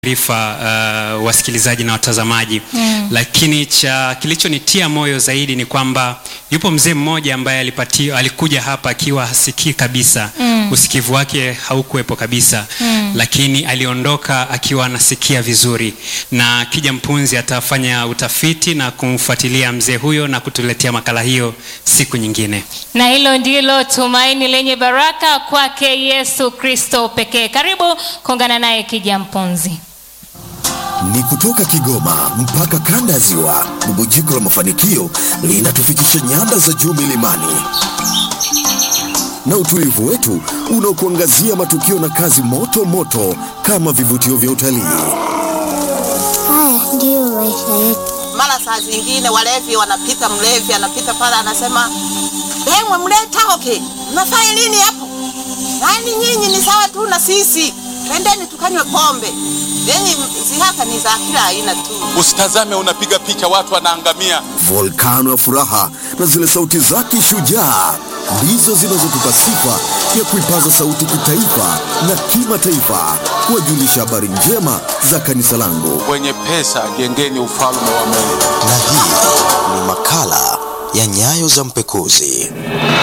taarifa uh, wasikilizaji na watazamaji Mm. lakini cha kilichonitia moyo zaidi ni kwamba yupo mzee mmoja ambaye alipati, alikuja hapa akiwa hasikii kabisa Mm. usikivu wake haukuwepo kabisa Mm. lakini aliondoka akiwa anasikia vizuri na kija mpunzi atafanya utafiti na kumfuatilia mzee huyo na kutuletea makala hiyo siku nyingine na hilo ndilo tumaini lenye baraka kwake yesu kristo pekee karibu kuungana naye kija mpunzi ni kutoka Kigoma mpaka kanda ya Ziwa. Bubujiko la mafanikio linatufikisha nyanda za juu milimani na utulivu wetu unaokuangazia matukio na kazi moto moto kama vivutio vya utalii. Haya ndiyo maisha yetu. mara saa zingine walevi wanapita, mlevi anapita pale anasema, emwe mleta hoke, mnafanya nini hapo? Yaani nyinyi ni sawa tu na sisi, twendeni tukanywe pombe. Yenyi zihaka ni za kila aina tu. Usitazame unapiga picha watu wanaangamia. Volkano ya furaha na zile sauti zake shujaa ndizo zinazotupa sifa ya kuipaza sauti kitaifa na kimataifa, kuwajulisha habari njema za kanisa langu. Wenye pesa jengeni ufalme wa Mungu. na hii ni makala ya nyayo za mpekuzi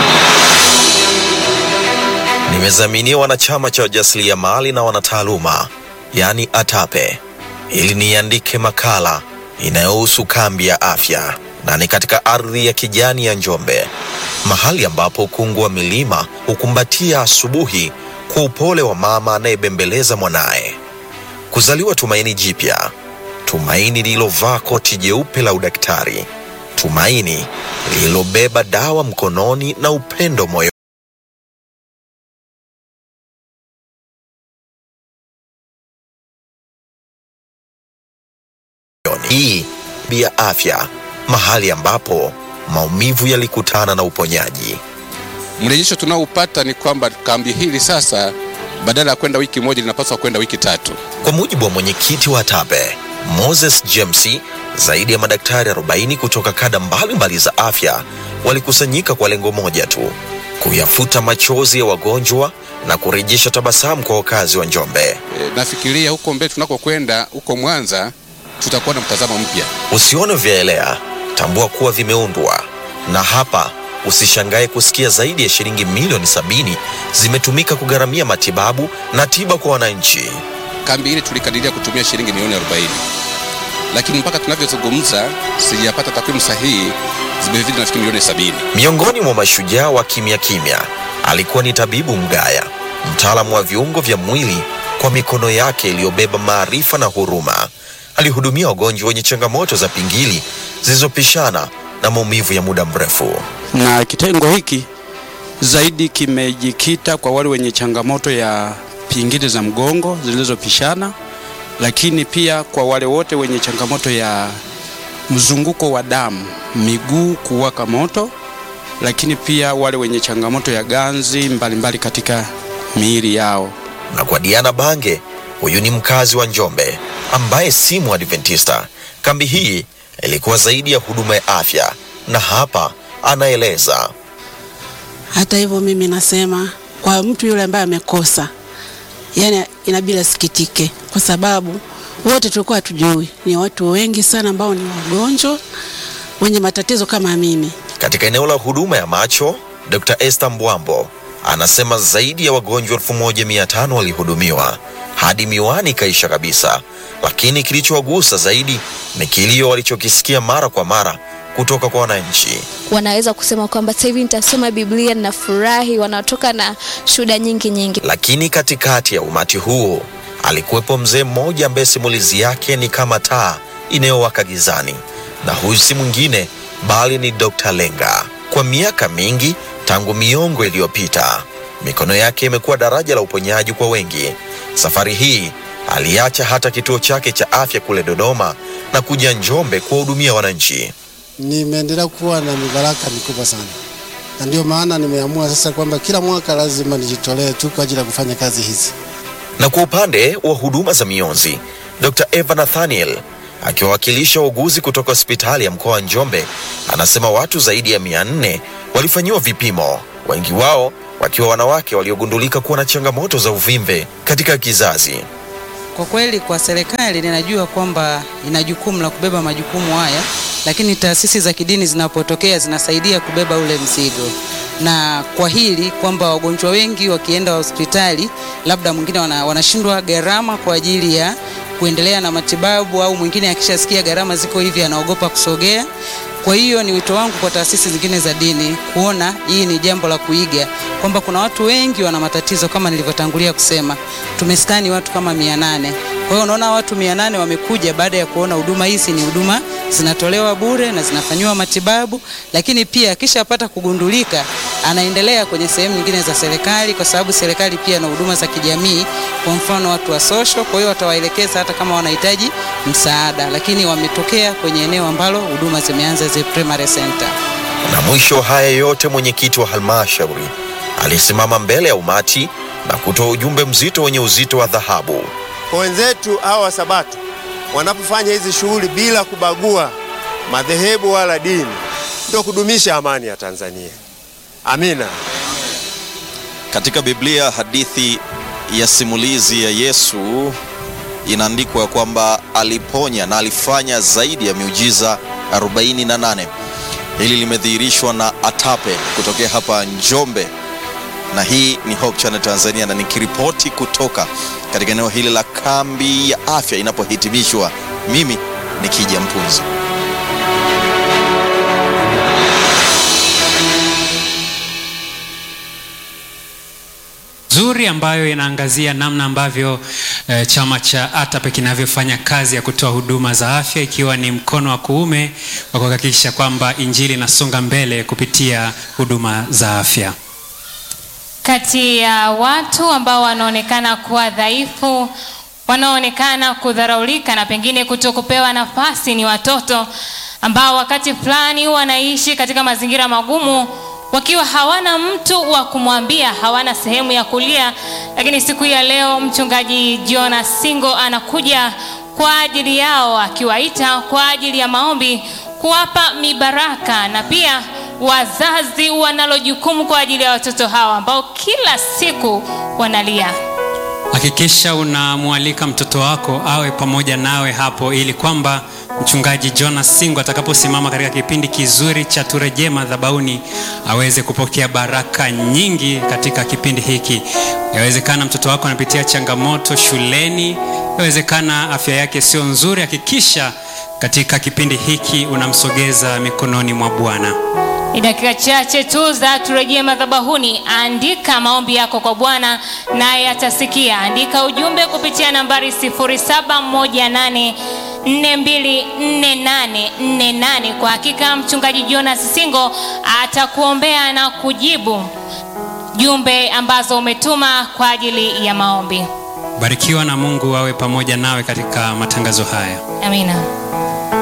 nimezaminiwa na chama cha wajasiriamali na wanataaluma yaani atape ili niandike makala inayohusu kambi ya afya na ni katika ardhi ya kijani ya njombe mahali ambapo ukungu wa milima hukumbatia asubuhi kwa upole wa mama anayebembeleza mwanaye kuzaliwa tumaini jipya tumaini lililovaa koti jeupe la udaktari, tumaini lililobeba dawa mkononi na upendo moyoni. Hii ya afya, mahali ambapo maumivu yalikutana na uponyaji. Mrejesho tunaoupata ni kwamba kambi hili sasa badala ya kwenda wiki moja linapaswa kwenda wiki tatu. Kwa mujibu wa mwenyekiti wa TAPE Moses James, zaidi ya madaktari 40 kutoka kada mbalimbali za afya walikusanyika kwa lengo moja tu, kuyafuta machozi ya wagonjwa na kurejesha tabasamu kwa wakazi wa Njombe. E, nafikiria huko mbele tunakokwenda huko Mwanza tutakuwa na mtazamo mpya. Usione vyaelea, tambua kuwa vimeundwa, na hapa usishangae kusikia zaidi ya shilingi milioni sabini zimetumika kugharamia matibabu na tiba kwa wananchi. Kambi ile tulikadiria kutumia shilingi milioni 40, lakini mpaka tunavyozungumza sijapata takwimu sahihi, zimezidi nafikiri milioni sabini. Miongoni mwa mashujaa wa kimya kimya alikuwa ni tabibu Mgaya, mtaalamu wa viungo vya mwili. Kwa mikono yake iliyobeba maarifa na huruma, alihudumia wagonjwa wenye changamoto za pingili zilizopishana na maumivu ya muda mrefu. na kitengo hiki zaidi kimejikita kwa wale wenye changamoto ya pingili za mgongo zilizopishana, lakini pia kwa wale wote wenye changamoto ya mzunguko wa damu, miguu kuwaka moto, lakini pia wale wenye changamoto ya ganzi mbalimbali mbali katika miili yao. Na kwa Diana Bange, huyu ni mkazi wa Njombe ambaye si Mwadventista. Kambi hii ilikuwa zaidi ya huduma ya afya, na hapa anaeleza. Hata hivyo mimi nasema kwa mtu yule ambaye amekosa, yani inabidi asikitike, kwa sababu wote tulikuwa hatujui. Ni watu wengi sana ambao ni wagonjwa wenye matatizo kama mimi. Katika eneo la huduma ya macho, Dr. Esther Mbwambo anasema zaidi ya wagonjwa 1500 walihudumiwa hadi miwani ikaisha kabisa, lakini kilichowagusa zaidi ni kilio walichokisikia mara kwa mara kutoka kwa wananchi. wanaweza kusema kwamba sasa hivi nitasoma Biblia ninafurahi, wanatoka na shuhuda nyingi nyingi. Lakini katikati ya umati huo alikuwepo mzee mmoja ambaye simulizi yake ni kama taa inayowaka gizani, na huyu si mwingine bali ni Dr. Lenga. Kwa miaka mingi tangu miongo iliyopita, mikono yake imekuwa daraja la uponyaji kwa wengi. Safari hii aliacha hata kituo chake cha afya kule Dodoma na kuja Njombe kuwahudumia wananchi. nimeendelea kuwa na mibaraka mikubwa sana, na ndio maana nimeamua sasa kwamba kila mwaka lazima nijitolee tu kwa ajili ya kufanya kazi hizi. Na kwa upande wa huduma za mionzi, Dr. Eva Nathaniel akiwawakilisha wauguzi kutoka hospitali ya mkoa wa Njombe anasema watu zaidi ya mia nne walifanyiwa vipimo, wengi wao wakiwa wanawake waliogundulika kuwa na changamoto za uvimbe katika kizazi. kwa kweli kwa serikali ninajua kwamba ina jukumu la kubeba majukumu haya, lakini taasisi za kidini zinapotokea zinasaidia kubeba ule mzigo na kwa hili kwamba wagonjwa wengi wakienda hospitali labda mwingine wana, wanashindwa gharama kwa ajili ya kuendelea na matibabu, au mwingine akishasikia gharama ziko hivi anaogopa kusogea. Kwa hiyo ni wito wangu kwa taasisi zingine za dini kuona hii ni jambo la kuiga, kwamba kuna watu wengi wana matatizo kama nilivyotangulia kusema. Tumeskani watu kama mia nane. Kwa hiyo unaona watu mia nane wamekuja baada ya kuona huduma hizi ni huduma zinatolewa bure na zinafanyiwa matibabu, lakini pia akishapata kugundulika anaendelea kwenye sehemu nyingine za serikali, kwa sababu serikali pia na huduma za kijamii, kwa mfano watu wa social. Kwa hiyo watawaelekeza hata kama wanahitaji msaada, lakini wametokea kwenye eneo ambalo huduma zimeanza za primary center. Na mwisho haya yote, mwenyekiti wa halmashauri alisimama mbele ya umati na kutoa ujumbe mzito wenye uzito wa dhahabu. Kwa wenzetu hawa wa Sabato wanapofanya hizi shughuli bila kubagua madhehebu wala dini, ndio kudumisha amani ya Tanzania. Amina. Katika Biblia hadithi ya simulizi ya Yesu inaandikwa kwamba aliponya na alifanya zaidi ya miujiza 48. Hili limedhihirishwa na Atape kutokea hapa Njombe, na hii ni Hope Channel Tanzania, na nikiripoti kutoka katika eneo hili la kambi ya afya inapohitimishwa, mimi ni Kija Mpunzi. nzuri ambayo inaangazia namna ambavyo e, chama cha ATAPE kinavyofanya kazi ya kutoa huduma za afya ikiwa ni mkono wa kuume wa kuhakikisha kwamba injili inasonga mbele kupitia huduma za afya. Kati ya watu ambao wanaonekana kuwa dhaifu, wanaoonekana kudharaulika na pengine kutokupewa nafasi ni watoto ambao wakati fulani wanaishi katika mazingira magumu wakiwa hawana mtu wa kumwambia, hawana sehemu ya kulia. Lakini siku ya leo mchungaji Jonas Singo anakuja kwa ajili yao, akiwaita kwa ajili ya maombi, kuwapa mibaraka na pia wazazi wanalo jukumu kwa ajili ya watoto hawa ambao kila siku wanalia. Hakikisha unamwalika mtoto wako awe pamoja nawe hapo, ili kwamba mchungaji Jonas Singo atakaposimama katika kipindi kizuri cha turejee madhabahuni aweze kupokea baraka nyingi katika kipindi hiki. Yawezekana mtoto wako anapitia changamoto shuleni, yawezekana afya yake sio nzuri. Hakikisha katika kipindi hiki unamsogeza mikononi mwa Bwana. Ni dakika chache tu za turejee madhabahuni. Andika maombi yako kwa Bwana naye atasikia. Andika ujumbe kupitia nambari 0718 424848. Kwa hakika mchungaji Jonas Singo atakuombea na kujibu jumbe ambazo umetuma kwa ajili ya maombi. Barikiwa na Mungu awe pamoja nawe katika matangazo haya. Amina.